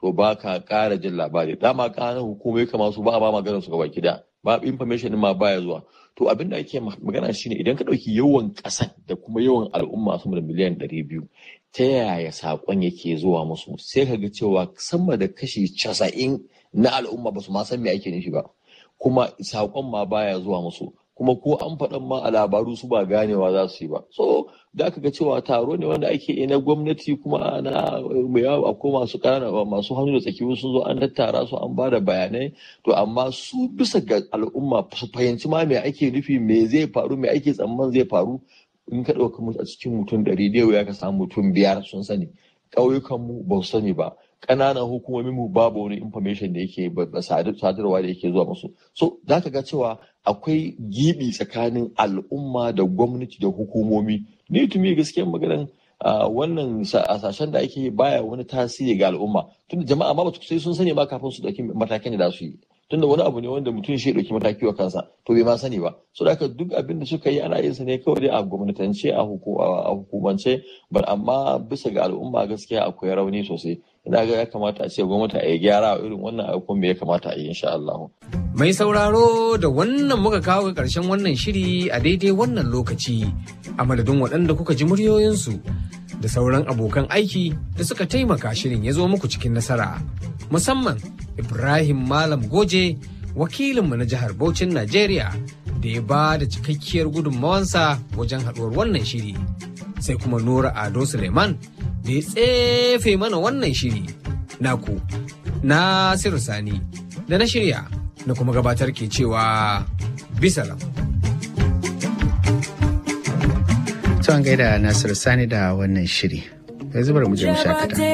to ba ka ƙara jin labari dama ƙananan hukumai kamar su ba a ba maganar su gaba gida ba information din ma baya zuwa to abin da ake magana shine idan ka ɗauki yawan ƙasan da kuma yawan al'umma sama da miliyan ɗari biyu ta yaya saƙon yake zuwa musu sai ka ga cewa sama da kashi casa'in na al'umma ba su ma san me ake nufi ba kuma saƙon ma baya zuwa musu kuma ko an faɗan ma a labaru su ba ganewa za su yi ba so da aka ga cewa taro ne wanda ake yi na gwamnati kuma na mai yawa akwai masu ƙanana masu hannu da tsaki sun zo an tattara su an ba da bayanai to amma su bisa ga al'umma su fahimci ma me ake nufi me zai faru me ake tsamman zai faru in ka ɗauka mu a cikin mutum ɗari da ya ka samu mutum biyar sun sani ƙauyukan mu ba su sani ba ƙananan hukumomin mu babu wani information da yake sadarwa da yake zuwa musu so za ka ga cewa akwai gibi tsakanin al'umma da gwamnati da hukumomi ni tumi gaskiyar maganan wannan hasashen da ake baya wani tasiri ga al'umma tunda jama'a ma ba sai sun sani ba kafin su dauki matakin da za su yi tunda wani abu ne wanda mutum shi dauki mataki wa kansa to bai ma sani ba so da haka duk abin da suka yi ana yin sa ne kawai dai a gwamnatance a hukumance bar amma bisa ga al'umma gaskiya akwai rauni sosai ina ga ya kamata a ce gwamnati a yi gyara a irin wannan abubuwan me ya kamata a yi insha Allah. Mai sauraro da wannan muka kawo ga ƙarshen wannan shiri a daidai wannan lokaci a madadin waɗanda kuka ji muryoyinsu da sauran abokan aiki da suka taimaka shirin ya zo muku cikin nasara. Musamman Ibrahim Malam Goje wakilinmu na jihar Bauchin Najeriya da ya ba da cikakkiyar gudunmawansa wajen haɗuwar wannan shiri. Sai kuma Nura Ado Suleiman da ya tsefe mana wannan shiri naku Nasiru Sani da na shirya na kuma gabatar ke cewa bisalam. Tuwan gaida Nasiru Sani da wannan shiri. Yanzu bari mu je mu shakata.